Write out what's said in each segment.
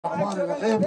الرحمن الرحيم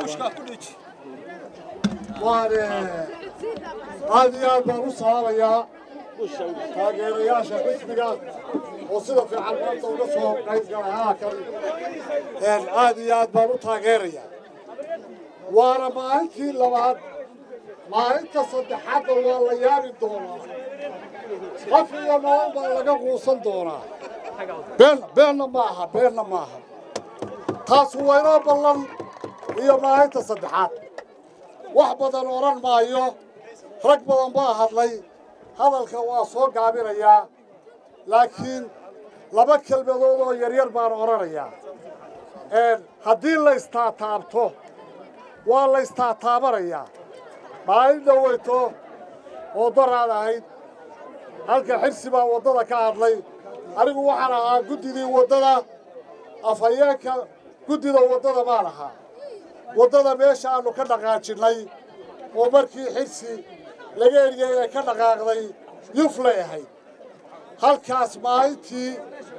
waan aad iyo aad baan u salaamayaa taageerayaasha xisbiga oo sida fiican maanta uga soo qayb galay halkan aad iyo aad baan u taageerayaa waana maalintii labaad maalinta saddexaadda waa la yaabi doonaa qof iyo nolol baa laga quusan doonaa been beenna ma aha beenna ma aha taasu waa inoo ballan iyo maalinta saddexaad wax badan odhan maayo rag badan baa hadlay hadalka waa soo gaabinayaa laakiin laba kelmadood oo yaryar baan odhanayaa haddii la istaataabto waa la istaataabanayaa maalin dhoweyto oo daraad ahayd halka xirsi baa waddada ka hadlay anigu waxaan ahaa guddidii waddada afhayeenka guddida waddada baan ahaa waddada meesha aannu ka dhaqaajinnay oo markii xirsi laga eriyey ee ka dhaqaaqday yuflay ahayd halkaas maalintii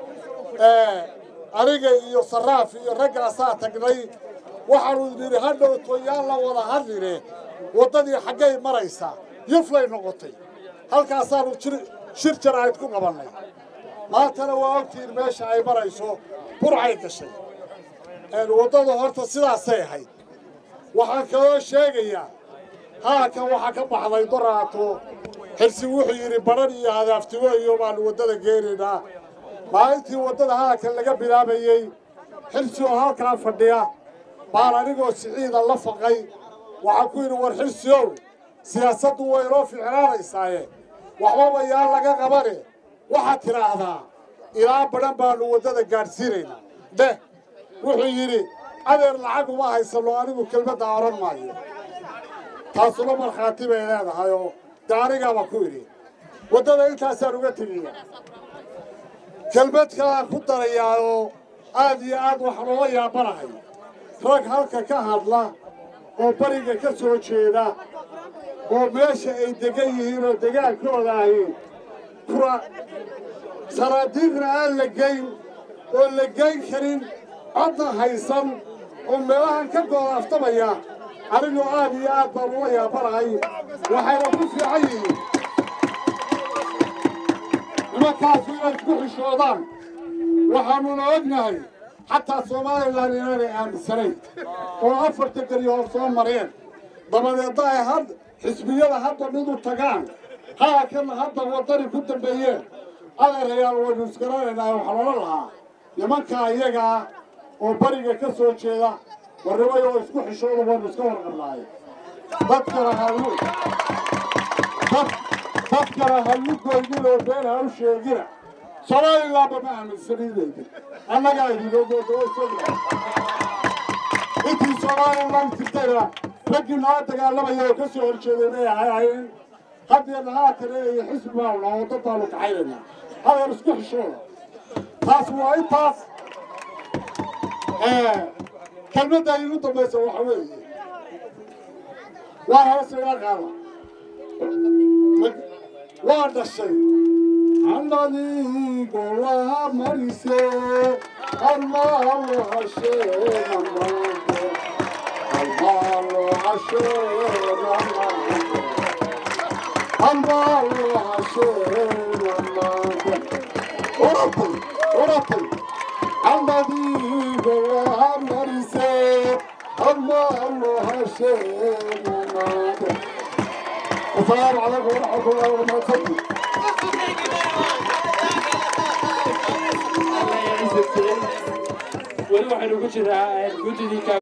aniga iyo sarraaf iyo raggaasaa tagnay waxaannu nidhi ha dhowto yaan la wada hadline waddadii xaggay maraysaa yuflay noqotay halkaasaannu shir jaraa'id ku qabannay maantana waa ogtiin meesha ay marayso burcay gashay waddada horta sidaasay ahayd waxaan kaloo sheegayaa haakan waxaa ka baxday doraato xirsi wuxuu yidhi badhan iyo hadaaftigo iyo baannu waddada geenaynaa maalintii waddada haakan laga bilaabayey xirsi oo halkaa fadhiya baan anigoo siciida la faqay waxaan ku yidhi war xirsi ow siyaasaddu way inoo ficnaanaysaaye waxbaba yaan laga qabane waxaad tidhaahdaa ilaa badhan baannu waddada gaadhsiinaynaa dheh wuxuu yidhi adeer lacag uma haysano anigu kelmadda odhan maayo taasuna markhaati bay leedahay oo dee anigaaba ku idhi waddada intaasaan uga tegiya kelmad kalaan ku darayaa oo aad iyo aad wax loola yaabanahay rag halka ka hadla oo bariga ka soo jeeda oo meesha ay degan yihiin oo degaankooda ahi kura sanaadiiqna aan la geyn oo la geyn karin codna haysan oo meelahan ka goodaaftamaya anigoo aad iyo aad baan ula yaabanahay waxayna ku fiican yihiin nimankaasu inay isku xishoodaan waxaannuna ognahay xataa somalilan inaanay aaminsanayn oo afarta geri hor soo mareen dabadeedna ay had xisbiyada hadda mid u tagaan haakanna hadda waddani ku dambeeyeen adeerayaal waynu isgaranaynaa waxaa loola lahaa nimankaa iyagaa oo bariga ka soo jeeda warnimay oo isku xishooda waynu iska warqabnaaye dadkana hallu dadkana hallu goynin oo been ha u sheegina somalilanba ma aaminsanidayda annagaa idinogoodaosogna intii somalilan jirtayna raggii nala dagaalamaya oo ka soo horjeeday may ahayn haddeena haatana iyo xisbi baanu naha wadda baanu kaxaynaynaa hadeer isku xishooda taas waa intaas kelmadda igu dambaysa waxa weeye waa hoos iga qaada waa dhashay annadigo waa marise almaalo hasheenamaanko almaalo hasheenamaanko almaalo hasheenamaanko oratay oratay annadigo waa marise almaalo hasheenamaanko السلام عليكم ورحمة الله وبركاته weli waxaynu ku jiraa guddidii